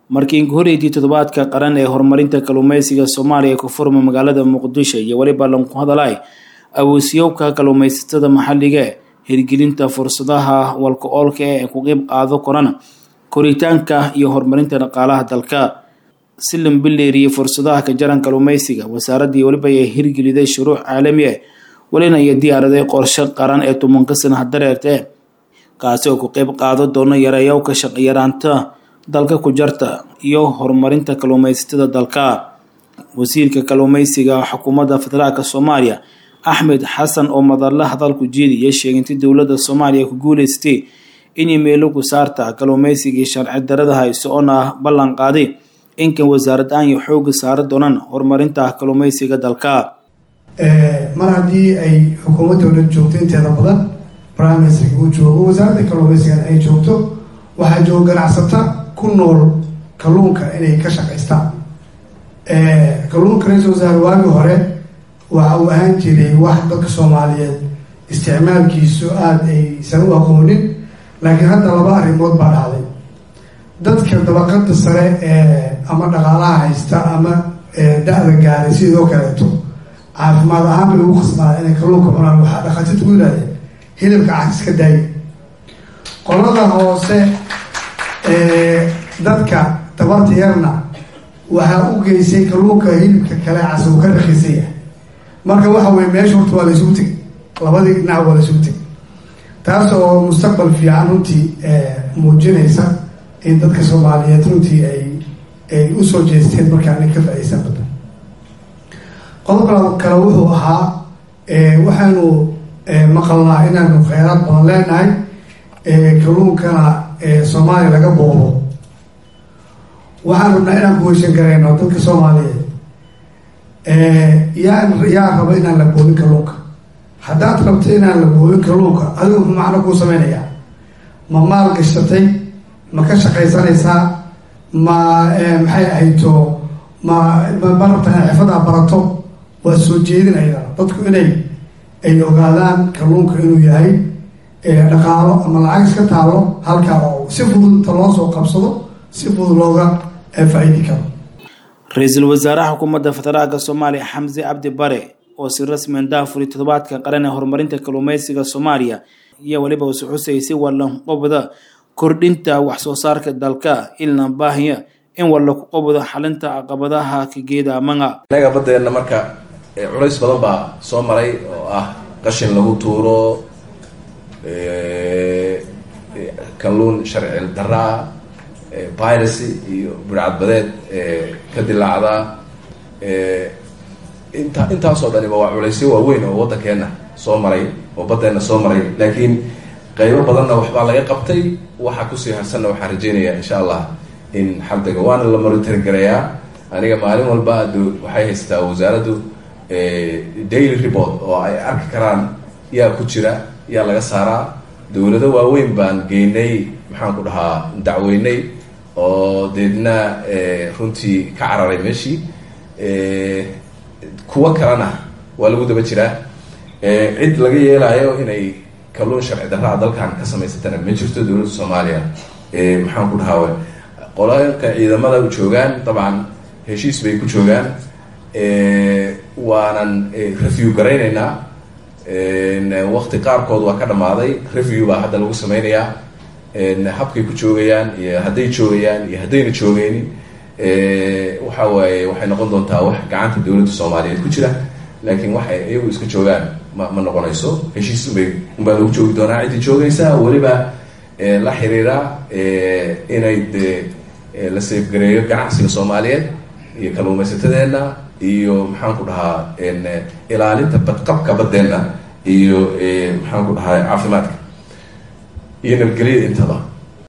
markii inkuhoreydii toddobaadka qaran ee horumarinta kalluumeysiga soomaaliya ee ku furma magaalada muqdisho iyo weliba lanku hadalay awoosiyowka kalluumeysatada maxalliga e hirgelinta fursadaha walka oolka ee ku qeyb qaado korana koritaanka iyo horumarinta dhaqaalaha dalka si lambileeriye fursadaha ka jaran kalluumeysiga wasaaraddii weliba ay hirgeliday shuruuc caalami ah welina iyo diyaaraday qorshe qaran ee tobanka sanaha dareerta e kaasi oo ku qeyb qaado doona yareeyowka shaqyaraanta dalka ku jarta iyo horumarinta kalluumeysatada dalka wasiirka kalluumeysiga xukuumadda federaalk soomaaliya axmed xasan oo madalla hadalku jeediya sheegintay dowladda soomaaliya ku guuleystay inay meelo ku saarta kalluumeysigii sharci darada hayso oona ballan qaaday inkan wasaarad aan iyo xooga saari doonaan horumarinta kalluumeysiga dalka mar haddii ay xukuumad dowlad joogto inteeda badan prime minister uu joogo wasaaradda kalluumeysigan ay joogto waxaa jooga ganacsata ku nool kalluunka inay ka shaqaystaan kalluunka ra-isul wasaare waagii hore waxa uu ahaan jiray wax dadka soomaaliyeed isticmaalkiisu aada aysan u aqoonin laakiin hadda laba arrimood baa dhacday dadka dabaqada sare ee ama dhaqaalaha haysta ama da-da gaaray sidoo kaleeto caafimaad ahaan bay ugu khasbaada inay kalluunka cunaan waxaa dhakhaatiirta ku yidhahdeen hilibka cas iska daaya qolada hoose dadka tabarta yarna waxaa u geysay kalluunka hilibka kale cas uu ka rakiisan yahay marka waxa weye meesha horta waa la isugu tegay labadii dhinac waa la isugu tegay taas oo mustaqbal fiican runtii muujinaysa in dadka soomaaliyeed runtii ay ay usoo jeesteen markaana ka faa-iisan badan qodobka kale wuxuu ahaa waxaanu maqalnaa inaanu kheyraad badan leenahay kalluunkana soomaaliya laga boobo waxaan rabnaa inaan kuheshan garayno dadka soomaaliyeed yaa yaa raba inaan la boobin kalluunka haddaad rabto inaan la boobin kalluunka adigu muxuu macno kuu sameynayaa ma maal gashatay ma ka shaqaysanaysaa ma maxay ahayto ma ma rabta inaad xirfadaa barato waa soo jeedinaya dadku inay ay ogaadaan kalluunka inuu yahay dhaqaalo ama lacag iska taalo halkaa oo si fudud inta loo soo qabsado si fudud looga faa-iidi karo ra-iisul wasaaraha xukuumadda federaalka soomaaliya xamse cabdi bare oo si rasmi daafuri toddobaadka qaran ee horumarinta kalluumeysiga soomaaliya iyo weliba usu xusay si wallan qobda kordhinta wax soo saarka dalka ilna baahiya in walla ku qobdo xalinta caqabadaha kageeda amanga inaga baddeenna marka culays badan baa soo maray oo ah qashin lagu tuuro kalluun sharci daraa piracy iyo burcadbadeed ka dilaacda inta intaasoo dhaniba waa culaysyo waaweyn oo waddankeenna soo maray oo baddeenna soo maray laakiin qaybo badanna waxbaa laga qabtay waxa kusii harsanna waxaan rajeynayaa insha allah in xabdaga waana la monitor gareeyaa aniga maalin walba ado waxay haysataa wasaaraddu daily report oo ay arki karaan yaa ku jira yaa laga saaraa dowlado waaweyn baan geynay maxaan ku dhahaa dacweynay oo deedna runtii ka cararay meeshii kuwo kalena waa lagu daba jiraa cid laga yeelaayo inay kalluun sharci darraa dalkan ka samaysatana ma jirto dowladda soomaaliya maxaan ku dhahaa qolaka ciidamada u joogaan dabcan heshiis bay ku joogaan waanan review garaynaynaa wakti qaarkood waa ka dhamaaday review baa hadda lagu sameynayaa habkay ku joogayaan iyo hadday joogayaan iyo haddayna joogeynin waxa waaye waxay noqon doontaa wax gacanta dowladda soomaaliyeed ku jira laakiin waxay iyagu iska joogaan ma ma noqonayso heshiis unbay unbaa lagu joogi doonaa ciddii joogaysa weliba la xiriira inay de la seefgareeyo ganacsiga soomaaliyeed iyo kalluumaysatadeenna iyo maxaan ku dhahaa ilaalinta badqabka baddeenna iyo maxaan ku dhahaa caafimaadka iyo nabadgelyada intaba